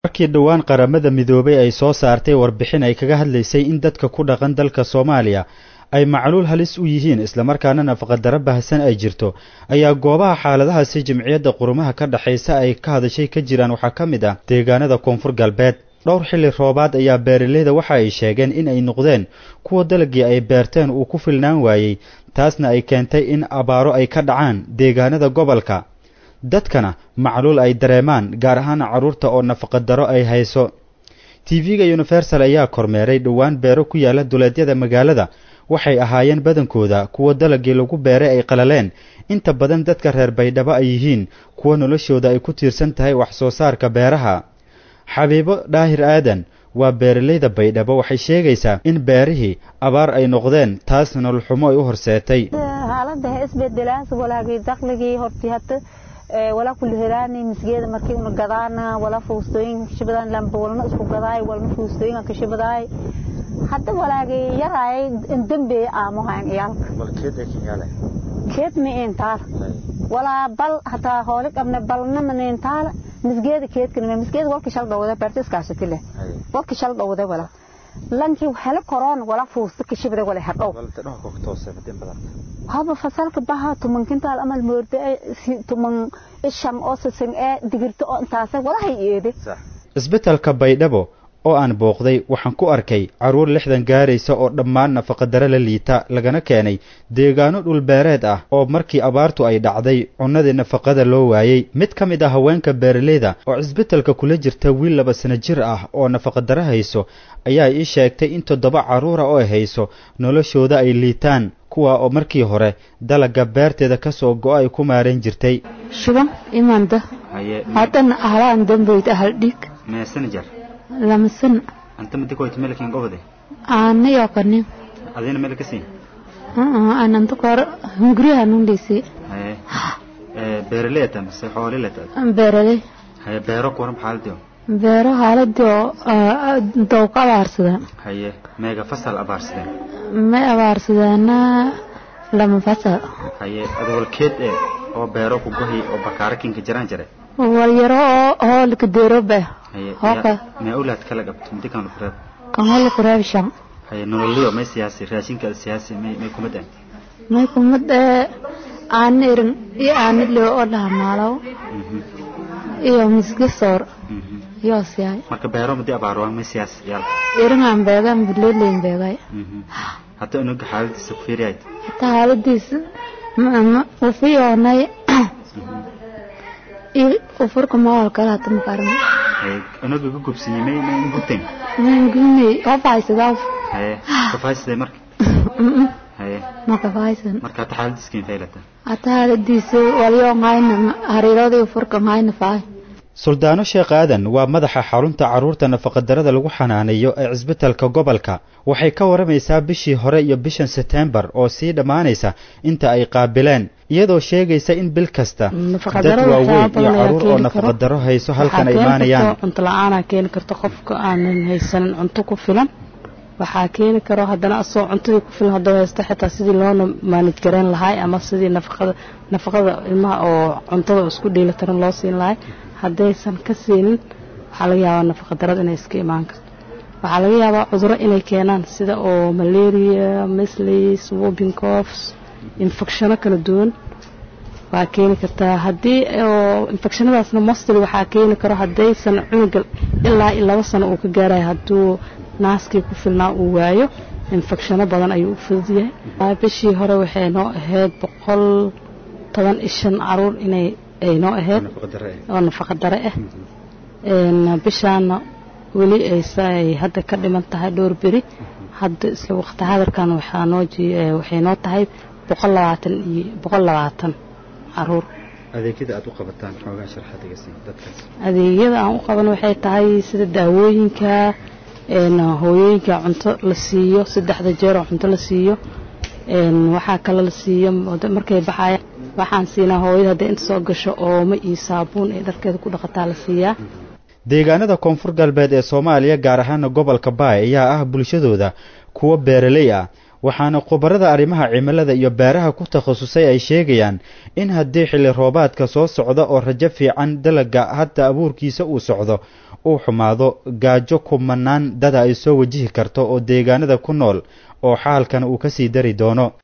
markii dhowaan qaramada midoobay ay soo saartay warbixin ay kaga hadlaysay in dadka ku dhaqan dalka soomaaliya ay macluul halis u yihiin islamarkaana nafaqadaro baahsan ay jirto ayaa goobaha xaaladahaasi jimciyadda qurumaha ka dhexaysa ay ka hadashay ka jiraan waxaa ka mid ah deegaanada koonfur galbeed dhowr xilli roobaad ayaa beeraleyda waxa ay sheegeen in ay noqdeen kuwa dalagii ay beerteen uu ku filnaan waayey taasna ay keentay in abaaro ay ka dhacaan deegaanada gobolka dadkana macluul ay dareemaan gaar ahaan carruurta oo nafaqadaro ay hayso tv-ga universal ayaa kormeeray dhowaan beero ku yaala duleedyada magaalada waxay ahaayeen badankooda kuwa dalagii lagu beeray ay qalaleen inta badan dadka reer baydhabo ay yihiin kuwa noloshooda ay ku tiirsan tahay wax soo saarka beeraha xabiibo dhaahir aadan waa beeralayda baydhabo waxay sheegaysaa in beerihii abaar ay noqdeen taas nololxumo ay u horseetay xaalada isbedelaas walaagii dakhligii horti hata walaa kula helaani misgeeda markii una gadaana walaa fuustooyin kashabadaan lamba walna isku gadaay walna fuustooyin kashabadaay hadda walaagii yaraay dambe aamuhayn iyaalka keed ma intaal walaa bal hataa hooli qabne balna manintaal misgeeda keedkan misgeeda walka shal dhawada bartiskaasati leh walka shal dhawada wala lankii hele koron wala fuusta kashabada wala hadhow haba fasalka baha tuman kintaal amal moorde tuman ishan oo sasan ee digirta oo intaase walahay eede isbitaalka baydhabo oo aan booqday waxaan ku arkay carruur lixdan gaaraysa oo dhammaan nafaqadaro la liita lagana keenay deegaano dhulbeereed ah oo markii abaartu ay dhacday cunnadii nafaqada loo waayey mid ka mid ah haweenka beeraleyda oo cisbitalka kula jirta wiil laba sano jir ah oo nafaqadaro hayso ayaa ii sheegtay in toddoba carruura oo ay hayso noloshooda ay liitaan kuwa oo markii hore dalaga beerteeda ka soo go-o ay ku maarayn jirtay shuban imanda haddana ahlaan dambayd ahal dhiig lama sana anta midi koyta melkin gobode aanayo kanin adina mel kasi ananta kor hunguriha nundhisi haye beeraleyta mise xoolileta beeraley haye beero kuwaran xaaladii beero haaladii dowqa abaarsadeen haye meega fasal abaarsadeen may abaarsadeena lama fasal haye adwalkeed ee oo beero ku gohi oo bakaara kinka jiraan jire walyaro oo hoolka deeroba hoka mee ulaad kala qabto midi kan lukureeb kan hool kureeb shan haye nololiyo may siyaasi raashinka siyaasi may may kumad ah may kumad ee aan irin iyo aan loo oo dhaha maalaw iyo misga soor iyo siyaay marka beero madi abaar waa may siyaasi yaal irin aan beegan bileeleen beegay hata unuga xaaladiisa ku fiiriyay hata xaaladiisa ma u fiyoonay ufurka mawal kala hata makaran unuga ku gubsiyay may may gubteen may gubnay qafaysada haye qafaysada marka haye ma qafaysan marka hata xaaladiisa keen faylata hata xaaladiisa waliyo hayna hariiradii ufurka hayna faay suldaano sheekh aadan waa madaxa xarunta carruurta nafaqadarada lagu xanaaneeyo ee cisbitalka gobolka waxay ka waramaysaa bishii hore iyo bishan setembar oo sii dhammaanaysa inta ay qaabileen iyadoo sheegaysa in bil kasta dad waaweyn iyo carruur oo nafaqadaro hayso halkan ay imaanayaan cunto la-aanaa keeni karto qofka aanan haysanin cunto ku filan waxaa keeni karo haddana asagoo cuntadii ku filan hadduu haysto xitaa sidii loona maanid gareyn lahay ama sidii nafaqada nafaqada ilmaha oo cuntada isku dheelitiran loo siin lahay haddaysan ka siinin waxaa laga yaabaa nafaqadarada inay iska imaan karto waxaa laga yaabaa cuduro inay keenaan sida oo malaria mislis wobing coughs infectiono kala duwan waa keeni kartaa haddii oo infectionadaasna mostly waxaa keeni karo haddaysan cunuga ilaa laba sano uu ka gaarayo hadduu naaskii ku filnaa uu waayo infectiono badan ayuu u fudud yahay bishii hore waxay noo ahayd boqol toban iyo shan caruur inay ay noo ahayd oo nafaqa dare ah bishaana weli ay hadda ka dhiman tahay dhowr beri hadda isla waqti hadarkan waxaa noo waxay noo tahay boqol labaatan iyo boqol labaatan caruur adeegyada aad u qabataan xoogaa sharxadiga sii dadkaas adeegyada aan u qaban waxay tahay sida daawooyinka hooyooyinka cunto la siiyo saddexda jeer oo cunto la siiyo waxaa kale la siiyo markay baxayaan waxaan siinaa hooyada hadday inta soo gasho ooma iyo saabuun ee dharkeeda ku dhaqataa la siiyaa deegaanada koonfur galbeed ee soomaaliya gaar ahaana gobolka baay ayaa ah bulshadooda kuwo beeraley ah waxaana khubarada arrimaha cimilada iyo beeraha ku takhasusay ay sheegayaan in haddii xilli roobaadka soo socda oo rajo fiican dalaga hadda abuurkiisa uu socdo uu xumaado gaajo kumanaan dada ay soo wajihi karto oo deegaanada ku nool oo xaalkan uu ka sii dari doono